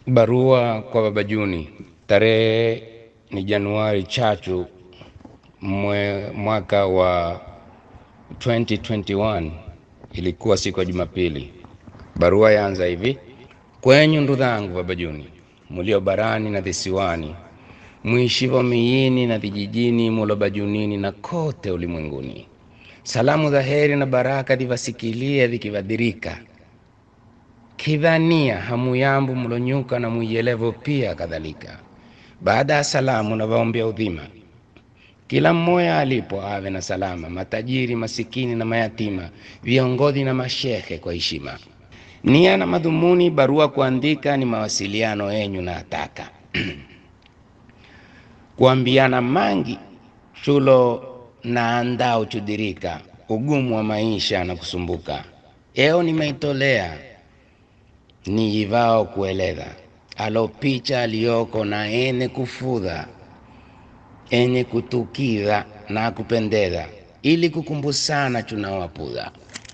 Barua kwa Baba Juni. Tarehe ni Januari chachu mwe, mwaka wa 2021 ilikuwa siku ya Jumapili. Barua yaanza hivi: kwenyu ndugu zangu Baba Juni, mulio barani na visiwani, mwishivo mijini na vijijini, mulo bajunini na kote ulimwenguni, salamu za heri na baraka divasikilie vikivadhirika kidhania hamu yambu mlonyuka na mwielevo pia kadhalika. Baada ya salamu na vaombea udhima, kila mmoja alipo ave na salama, matajiri, masikini na mayatima, viongozi na mashehe kwa heshima. Nia na madhumuni barua kuandika ni mawasiliano yenyu na ataka kuambiana mangi chulo na andao chudirika, ugumu wa maisha na kusumbuka. Eo nimeitolea ni ivao kueleza alopicha aliyoko na ene kufudha enye kutukidha na kupendeza, ili kukumbusana chunawapudha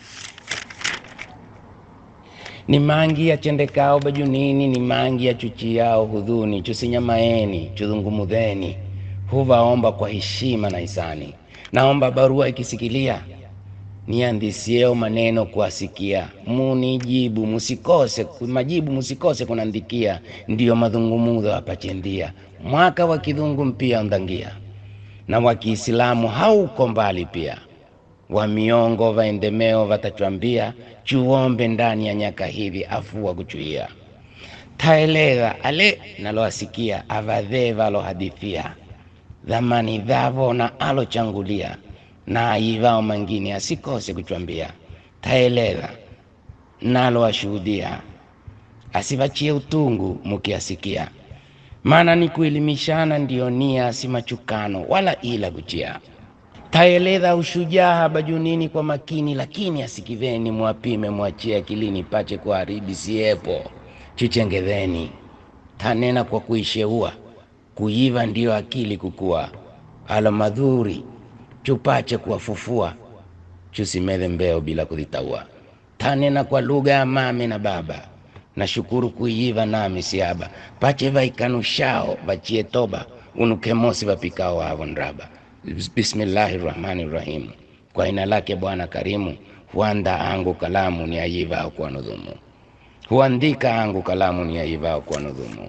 ni mangi ya chendekao bajunini, ni mangi ya chuchiao hudhuni, chusinyamaeni chudhungumudheni, huvaomba kwa heshima na hisani. Naomba barua ikisikilia niandisieo maneno kuasikia, munijibu musikose, majibu musikose kunandikia, ndiyo madhungumudho hapachendia, mwaka wa kidhungu mpia ndhangia, na wa Kiislamu hauko mbali pia, wa miongo vaendemeo vatachwambia, chuombe ndani ya nyaka hivi afua kuchuia, taeleza ale naloasikia, avadhee valohadithia, dhamani dhavo na alochangulia na aivao mangine asikose kuchwambia, taeleza nalo ashuhudia, asivachie utungu mukiasikia, maana ni kuelimishana ndiyo nia, si machukano wala ila kuchia. Taeleza ushujaa bajunini kwa makini, lakini asikiveni, mwapime mwachie akilini, pache kuharibi siepo chichengedheni. Tanena kwa kuisheua, kuiva ndiyo akili kukua, alo madhuri chupache kuwafufua chusimedhe mbeo bila kuzitaua. Tanena kwa lugha ya mame na baba, na shukuru kuiva nami siaba, pache vaikanushao vachie toba, unukemosi vapikao wavo nraba. Bismillahi rahmani rahim, kwa jina lake Bwana karimu, huanda angu kalamu ni aivao kwa nudhumu, huandika angu kalamu ni aivao kwa nudhumu.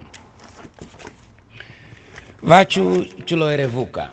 Vachu chuloerevuka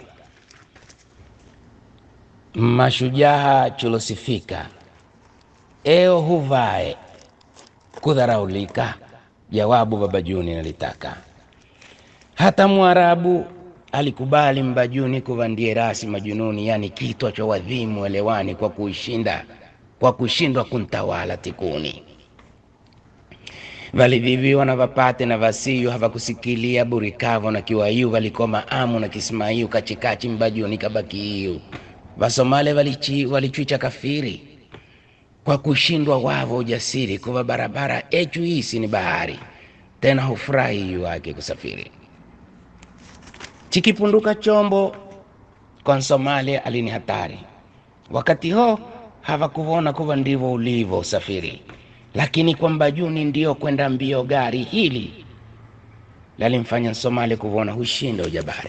mashujaa chulosifika, eo huvae kudharaulika, jawabu Baba Juni nalitaka. Hata Mwarabu alikubali Mbajuni kuvandie rasi majununi, yani kitwa cha wadhimu elewani, kwa kuishinda kwa kushindwa kuntawala tikuni. Valiviviwa na vapate na vasiyu havakusikilia burikavo na kiwayu, valikoma amu na kismayu, kachikachi Mbajuni kabakiiyu Vasomale walichi walichwicha kafiri kwa kushindwa wavo ujasiri, kuva barabara echu hisi ni bahari tena hufurahi yu wake kusafiri. Chikipunduka chombo kwa Somalia alini hatari, wakati ho havakuvona kuva ndivyo ulivo usafiri, lakini kwa Mbajuni ndio kwenda mbio gari hili lalimfanya Somalia kuvona hushinda ujabari.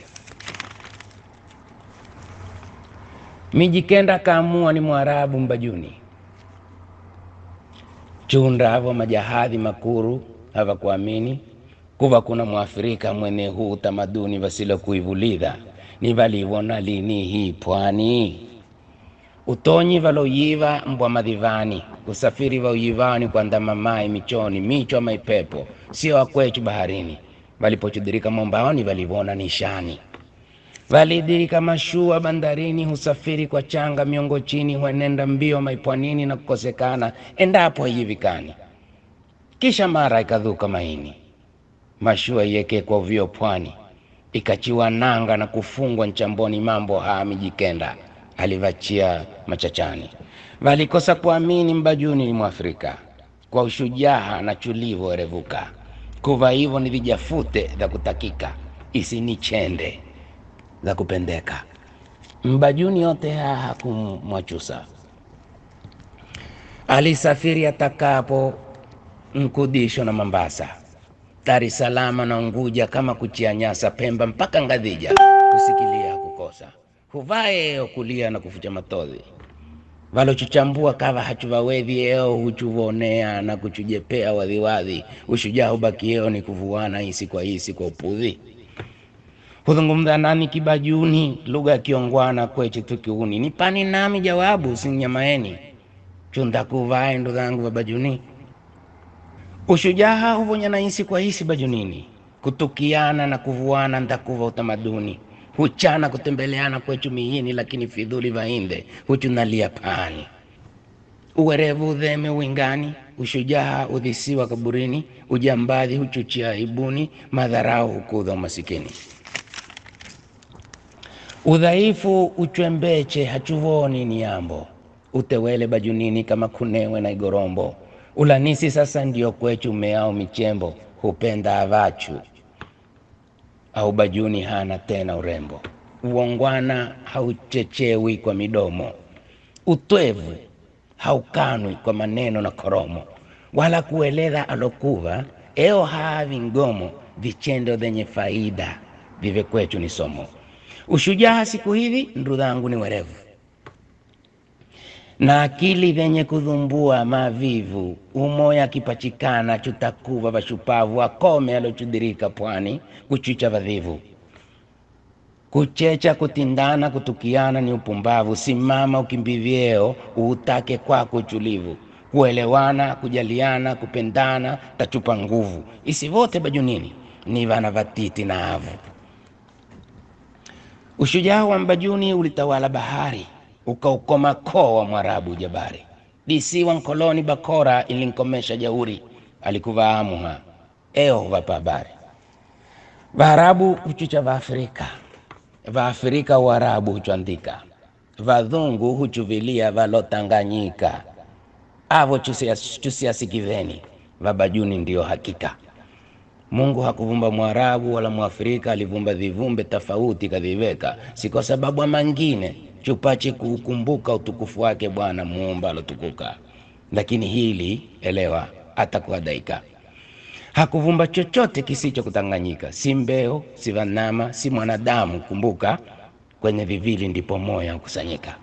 Mijikenda kaamua ni Mwarabu Mbajuni, chunda havo majahadhi makuru havakuamini kuva kuna Mwafrika mwene huu utamaduni vasilo kuivulidha ni valivona lini hii pwani utonyi valoyiva mbwa madhivani kusafiri vauyivani kwa ndamamai michoni michwa maipepo sio akwechu baharini valipochudirika mombaoni valivona nishani validirika mashua bandarini, husafiri kwa changa miongo chini, huenenda mbio maipwanini na kukosekana endapo haijivikani. Kisha mara ikadhuka maini, mashua ieke kwa uvio pwani, ikachiwa nanga na kufungwa nchamboni. Mambo haa Mijikenda alivachia machachani, valikosa kuamini Mbajuni ni Mwafrika kwa ushujaa na chulivo erevuka, kuva hivyo ni vijafute vya kutakika, isinichende za kupendeka. Mbajuni yote haya hakumwachusa, alisafiri atakapo Mkudisho na Mambasa, Dar es Salaam na Unguja kama kuchia nyasa Pemba mpaka Ngadhija kusikilia kukosa huvae eo kulia na kufucha matodhi valochuchambua kava hachuvawevi eo huchuvonea na kuchujepea wadhiwadhi ushujaa ubakieo ni kuvuana hisi kwa hisi kwa upudhi huzungumza nani kibajuni lugha ya kiongwana kweche tukiuni nipani nami jawabu sinyamaeni chunda kuvae ndo zangu babajuni ushujaa huvonya na hisi kwa hisi bajunini kutukiana na kuvuana ntakuva utamaduni huchana kutembeleana kwechu mihini lakini fidhuli vainde huchunalia pani uwerevu udheme wingani ushujaa udhisiwa kaburini ujambadhi huchuchia aibuni madharau hukudha umasikini udhaifu uchwembeche hachuvoni ni yambo utewele bajunini kama kunewe na igorombo ulanisi sasa ndio kwechu meao michembo hupenda avachu au bajuni hana tena urembo uongwana hauchechewi kwa midomo utwevu haukanwi kwa maneno na koromo wala kueleza alokuva eo haavi ngomo vichendo vyenye faida vive kwechu ni somo ushujaa siku hivi ndudhangu ni werevu na akili vyenye kudhumbua mavivu umoya kipachikana chutakuva vashupavu akome alochudirika pwani kuchicha vadhivu kuchecha kutindana kutukiana ni upumbavu simama ukimbivyeo uutake kwako uchulivu kuelewana kujaliana kupendana tachupa nguvu isivote bajunini ni vana vatiti na avu ushujaa wa mbajuni ulitawala bahari ukaukoma koo wa mwarabu jabari disiwa nkoloni bakora ilinkomesha jauri alikuvaamuha eo vapa habari vaarabu huchucha vaafrika vaafrika uarabu huchwandika vadhungu huchuvilia valotanganyika avo chusiasikiveni vabajuni ndio hakika mungu hakuvumba mwarabu wala mwafrika alivumba vivumbe tofauti kadhiveka si kwa sababu ya mangine chupache kuukumbuka utukufu wake bwana muumba alotukuka lakini hili elewa atakuhadaika hakuvumba chochote kisicho kutanganyika si mbeo si vanama si mwanadamu kumbuka kwenye vivili ndipo moya hukusanyika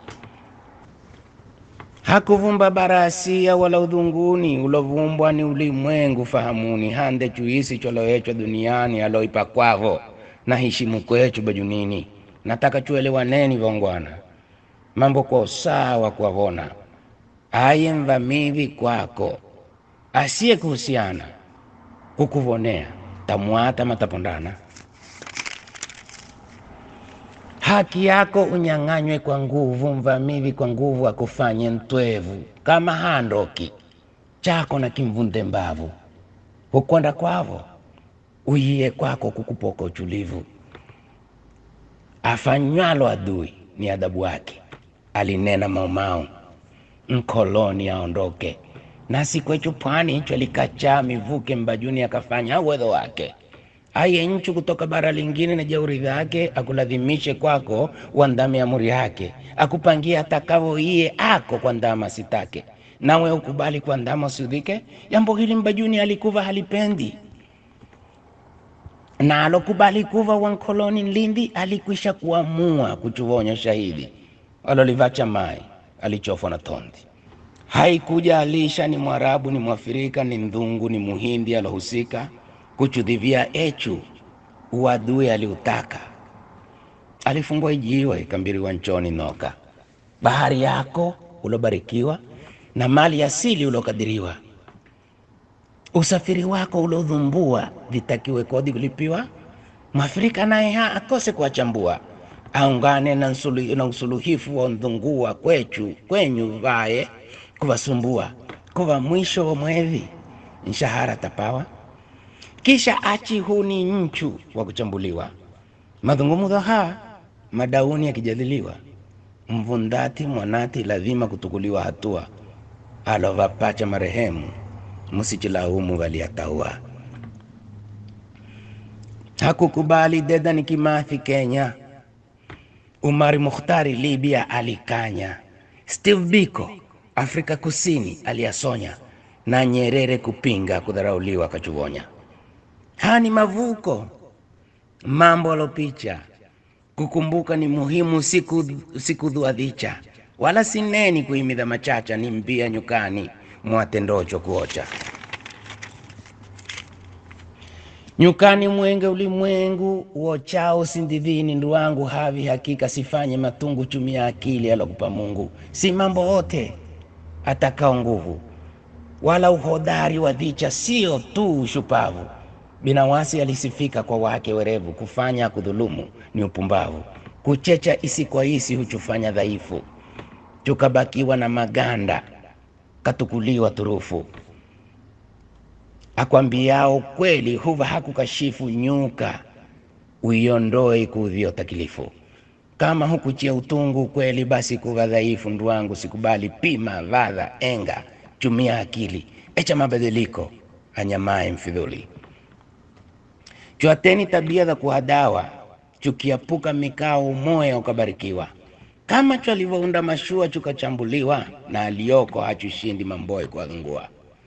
hakuvumba barasia wala udhunguni ulovumbwa ni ulimwengu fahamuni hande chuisi choloechwa duniani aloipa kwavo na hishimu kwechu bajunini nataka chuelewaneni vongwana mambo kwa usawa kwavona aye mvamivi kwako asiye kuhusiana kukuvonea tamwata matapondana haki yako unyang'anywe kwa nguvu mvamivi kwa nguvu akufanye mtwevu kama handoki chako na kimvunde mbavu hukonda kwavo uyiye kwako kukupoka uchulivu afanywalo adui ni adhabu wake alinena maumau mkoloni aondoke nasi kwechu pwani hicho alikachaa mivuke mbajuni akafanya uwezo wake aye nchu kutoka bara lingine na jeuri vyake akulazimishe kwako wandame amuri yake akupangia atakavo iye ako kwa ndama sitake nawe ukubali kwa ndama usiudhike jambo hili mbajuni alikuva halipendi na alokubali kuva wankoloni lindi alikwisha kuamua kuchuvonya shahidi alolivacha mai alichofwa na tondi haikuja alisha ni mwarabu ni mwafrika ni mdhungu ni muhindi alohusika kuchudhivia echu uadui aliutaka alifungwa ijiwe ikambiriwa nchoni noka bahari yako ulobarikiwa na mali asili ulokadiriwa usafiri wako ulodhumbua vitakiwe kodi kulipiwa mwafrika naye ha akose kuwachambua aungane na, nsulu, na usuluhifu wa ndhungua kwechu kwenyu vaye kuvasumbua kuva mwisho wa mwevi mshahara tapawa kisha achi huni nchu wa kuchambuliwa madhungumudho ha madauni yakijadiliwa mvundati mwanati lazima kutukuliwa hatua alovapacha marehemu msichilaumu valiataua hakukubali Dedan Kimathi Kenya, Umari Mukhtari Libya alikanya, Steve Biko Afrika Kusini aliyasonya, na Nyerere kupinga kudharauliwa kachuvonya. haya ni mavuko mambo alopicha kukumbuka ni muhimu siku siku dhuadhicha wala sineni kuhimidha machacha ni mbia nyukani mwatendocho kuocha nyukani mwenge ulimwengu uochao sindidhini ndu wangu havi hakika sifanye matungu chumia akili alokupa Mungu si mambo yote atakao nguvu wala uhodari wa dhicha sio tu ushupavu binawasi alisifika kwa wake werevu kufanya kudhulumu ni upumbavu kuchecha isi kwa isi huchufanya dhaifu tukabakiwa na maganda katukuliwa turufu akwambiao kweli huva hakukashifu nyuka uiondoe kuudhio takilifu kama hukuchia utungu kweli basi kuva dhaifu ndu wangu sikubali pima vadha enga chumia akili echa mabadiliko anyamae mfidhuli chwateni tabia za kuhadawa chukiapuka mikao umoya ukabarikiwa kama chwalivyounda mashua chukachambuliwa na aliyoko hachushindi mamboe kuangua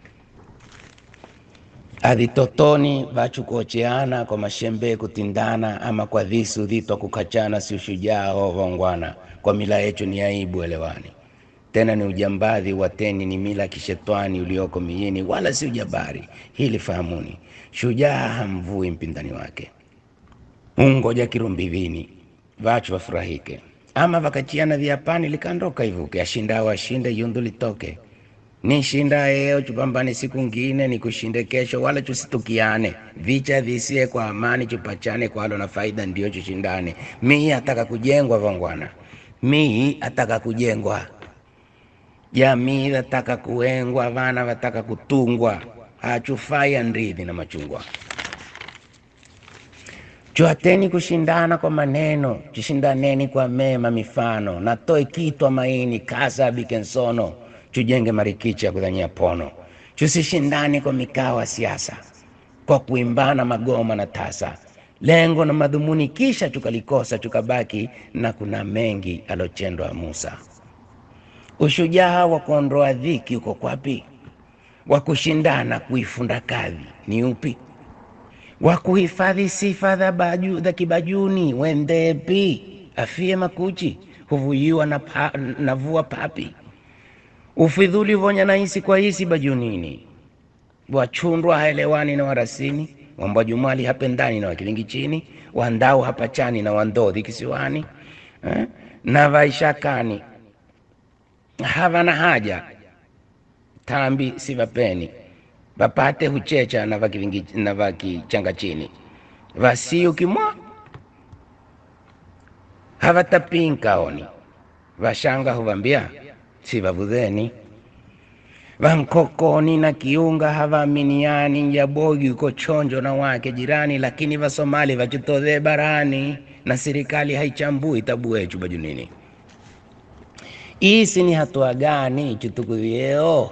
adhitotoni vachukuocheana kwa mashembe kutindana ama kwa dhisu dhitwa kukachana si ushujaa hovongwana kwa mila yetu ni aibu elewani tena ni ujambadhi wateni ni mila kishetwani ulioko miini wala si ujabari hili fahamuni shujaa hamvui mpindani wake ungoja kirumbivini vachu wafurahike ama vakachiana viapani likandoka ivuke ashindao ashinde yundu litoke nishinda eo chupambane siku ngine nikushinde kesho wala chusitukiane vicha visie kwa amani chupachane kwalo na faida ndio chushindane mii ataka kujengwa vongwana mii ataka kujengwa jamii vataka kuengwa vana vataka kutungwa hachufai andridhi na machungwa chwateni kushindana kwa maneno chishindaneni kwa mema mifano natoe kitwa maini kasa bikensono chujenge marikichi ya kudhanyia pono chusishindani kwa mikao ya siasa kwa kuimbana magoma na tasa lengo na madhumuni kisha chukalikosa chukabaki na kuna mengi alochendwa Musa ushujaa wa kuondoa dhiki uko kwapi wa kushindana kuifunda kadhi ni upi wa kuhifadhi sifa za baju, za kibajuni wendepi afie makuchi huvuyiwa na, pa, na vua papi ufidhuli vonya na hisi kwa hisi bajunini wachundwa haelewani na warasini wambwajumali hapendani na wakilingi chini wandau hapachani na wandodhi kisiwani eh? na vaishakani havana haja tambi sivapeni vapate huchecha na vakilingi na vakichanga chini vasiukimwa havatapinkaoni vashanga huvambia sivavudheni vankokoni na kiunga havaaminiani njabogi uko chonjo na wake jirani lakini vasomali vachitodhe barani na serikali haichambui tabu yechu bajunini isi ni hatua gani chutukuvyeo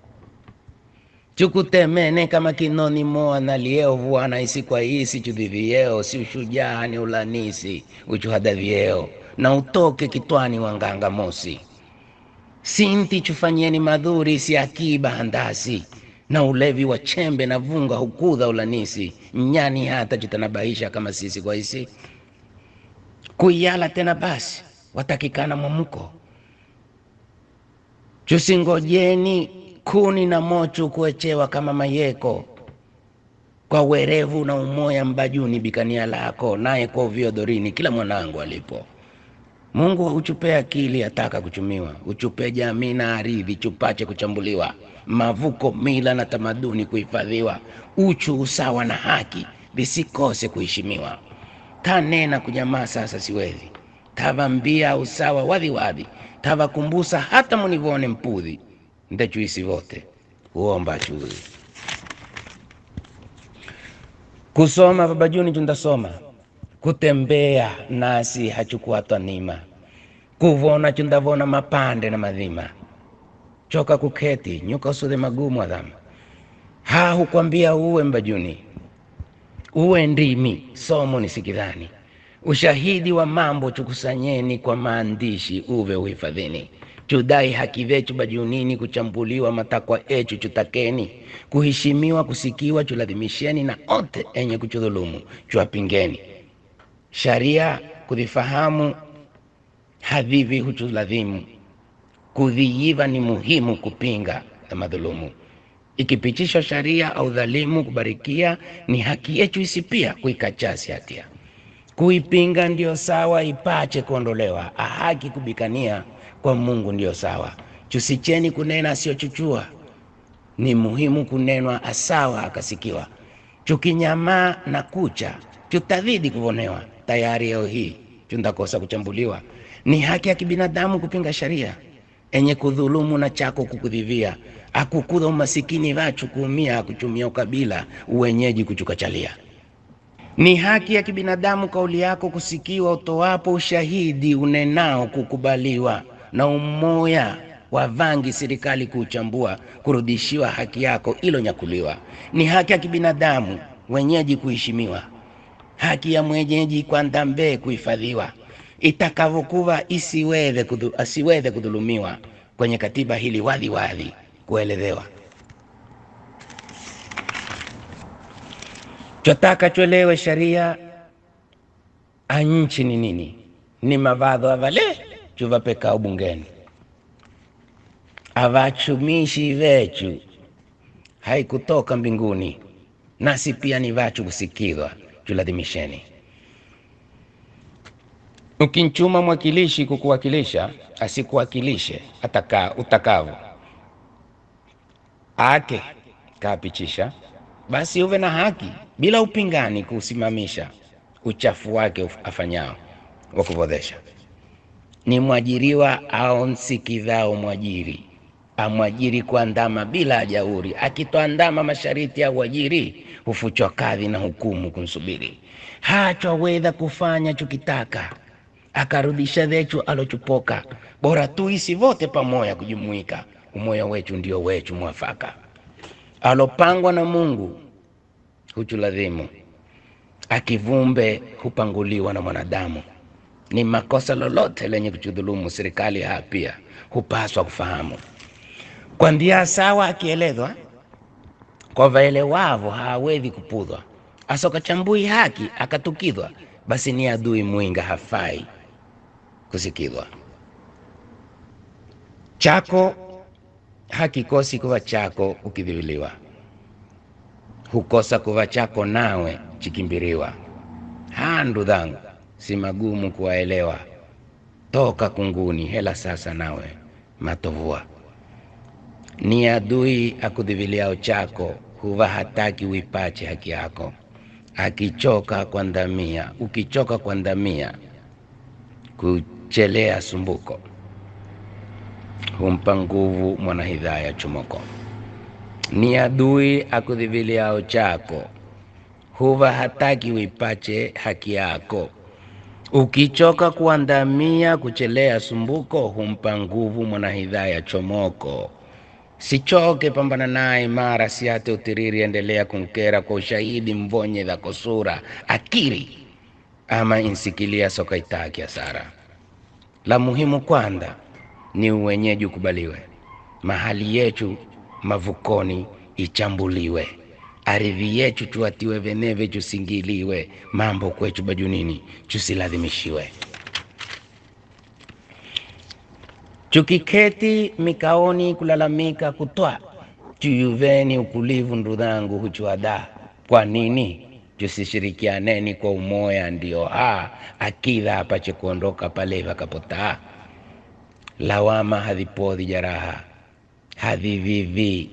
chukutemene kama kinoni moa nalieo vuana isi kwa isi chudhivyeo si ushujaa ni ulanisi uchuhadavyeo na utoke kitwani wanganga mosi sinti chufanyeni madhuri si akiba handasi na ulevi wa chembe na vunga hukudha ulanisi mnyani hata chitanabaisha kama sisi kwa isi kuyala tena basi watakikana mwamuko chusingojeni kuni na mochu kuechewa kama mayeko kwa werevu na umoya mbajuni bikania lako naye kwa uvio dorini kila mwanangu alipo Mungu uchupe akili ataka kuchumiwa, uchupe jamii na aridhi chupache kuchambuliwa, mavuko, mila na tamaduni kuhifadhiwa, uchu, usawa na haki visikose kuheshimiwa. Tanena kunyamaa sasa siwezi, tavambia usawa wadhiwadhi, tavakumbusa hata munivone mpudhi, ndechuisi vote uomba chuzi kusoma babajuni chundasoma kutembea nasi hachukuatwa nima kuvona chundavona mapande na madhima choka kuketi nyuka usudhe magumu adhama ha hukwambia uwe mbajuni uwe ndimi somo ni sikidhani ushahidi wa mambo chukusanyeni kwa maandishi uve uhifadhini chudai haki vechu bajunini kuchambuliwa matakwa echu chutakeni kuheshimiwa kusikiwa chuladhimisheni na ote enye kuchudhulumu chuwapingeni sharia kudhifahamu hadhivi huchuladhimu kudhiiva ni muhimu kupinga na madhulumu ikipitishwa sharia au dhalimu kubarikia ni haki yetu isipia kuikachasi hatia kuipinga ndio sawa ipache kuondolewa ahaki kubikania kwa mungu ndio sawa chusicheni kunena asiyochuchua ni muhimu kunenwa asawa akasikiwa chukinyamaa na kucha chutadhidi kuonewa tayari leo hii chundakosa kuchambuliwa ni haki ya kibinadamu kupinga sharia enye kudhulumu na chako kukudhivia akukudha umasikini vachu kuumia akuchumia ukabila uwenyeji kuchukachalia ni haki ya kibinadamu kauli yako kusikiwa utoapo ushahidi unenao kukubaliwa na umoya wa vangi serikali kuuchambua kurudishiwa haki yako ilonyakuliwa ni haki ya kibinadamu wenyeji kuheshimiwa haki ya mwenyeji kwa ndambe kuhifadhiwa itakavyokuwa isiweze kudhu, asiweze kudhulumiwa kwenye katiba hili wadhi wadhi kuelezewa chotaka cholewe sharia anchi ni nini ni mavadho avale chuvapekao bungeni avachumishi vechu haikutoka mbinguni nasi pia ni vachu kusikizwa chuladhimisheni ukinchuma mwakilishi kukuwakilisha asikuwakilishe ataka utakavo ake kaapichisha basi uwe na haki bila upingani kuusimamisha uchafu wake afanyao wa kuvodhesha ni mwajiriwa au nsikidhao mwajiri amwajiri kuandama bila ajauri akitoandama mashariti ya uajiri hufuchwa kadhi na hukumu kumsubiri hachwa wedha kufanya chukitaka akarudisha vechu alochupoka bora tuisi vote pamoya kujumuika umoya wechu ndio wechu mwafaka alopangwa na mungu huchuladhimu akivumbe hupanguliwa na mwanadamu ni makosa lolote lenye kuchudhulumu serikali haa pia hupaswa kufahamu kwa ndia sawa akielezwa kwa vaelewavo hawezi kupudhwa asokachambui haki akatukidhwa basi ni adui mwinga hafai kusikidhwa chako hakikosi kuva chako ukidhiviliwa hukosa kuva chako nawe chikimbiriwa handu dhangu si magumu kuwaelewa toka kunguni hela sasa nawe matovua ni adui akudhiviliao chako huva hataki uipache haki yako akichoka kwa ndamia ukichoka kwa ndamia kuchelea sumbuko humpa nguvu mwanahidhaya chumoko ni adui akudhiviliao chako huva hataki uipache haki yako ukichoka kuandamia kuchelea sumbuko humpa nguvu mwanahidhaya chomoko sichoke pambana naye mara siate utiriri endelea kunkera kwa ushahidi mvonye dhako sura akiri ama insikilia soka itaki hasara la muhimu kwanza ni uwenyeji ukubaliwe mahali yetu mavukoni ichambuliwe aridhi yetu tuatiwe veneve chusingiliwe mambo kwechu bajunini chusiladhimishiwe chukiketi mikaoni kulalamika kutwa chuyuveni ukulivu ndudhangu huchuada kwa nini tusishirikianeni kwa umoya ndio ha akidha apache kuondoka pale vakapotaa lawama hadhipodhi jaraha hadhivivi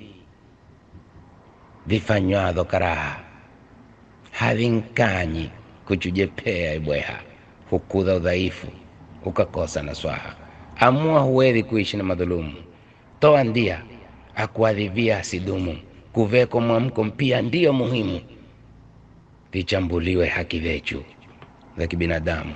vifanywadho karaha hadhinkanyi kuchujepea ibweha hukudha udhaifu ukakosa na swaha amua huwezi kuishi na madhulumu toa ndia akuadhivia asidumu kuveko mwamko mpia ndiyo muhimu vichambuliwe haki vechu za kibinadamu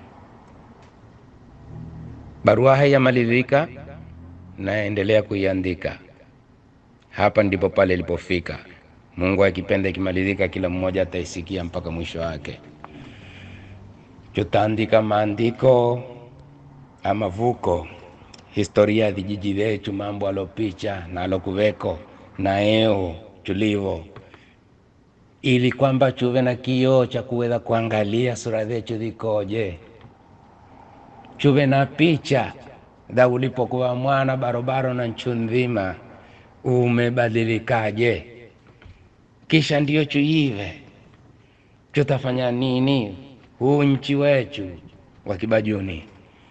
barua haiyamalizika naendelea kuiandika hapa ndipo pale ilipofika mungu akipenda ikimalizika kila mmoja ataisikia mpaka mwisho wake tutaandika maandiko amavuko historia ya vijiji vyetu, mambo alopicha na alokuveko na eo chulivo, ili kwamba chuve na kioo cha kuweza kuangalia sura zetu zikoje, chuve na picha za ulipokuwa mwana barobaro na nchu nzima umebadilikaje, kisha ndiyo chuive tutafanya nini huu nchi wetu wa Kibajuni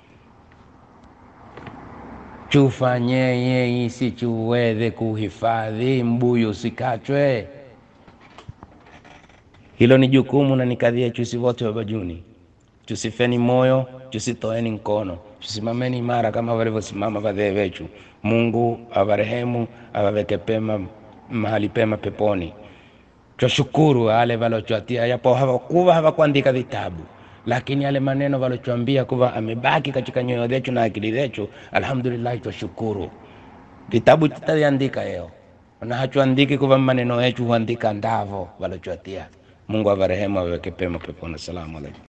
chufanyeye isi chuweze kuhifadhi mbuyu usikachwe. Hilo ni jukumu na ni kadhi yetu sisi wote wa Bajuni. Tusifeni moyo, tusitoeni mkono, tusimameni imara kama walivyosimama wazee wetu. Mungu awarehemu, awaweke pema mahali pema peponi. Twashukuru wale walochwatia, yapo hawakuwa hawakuandika vitabu lakini yale maneno walotuambia kuwa amebaki katika nyoyo zetu na akili zetu, alhamdulillah, twashukuru. Vitabu tutaviandika leo na hachuandiki kuwa maneno yetu huandika ndavo walotuatia. Mungu awarehemu aweke pema peponi. Asalamu alaykum.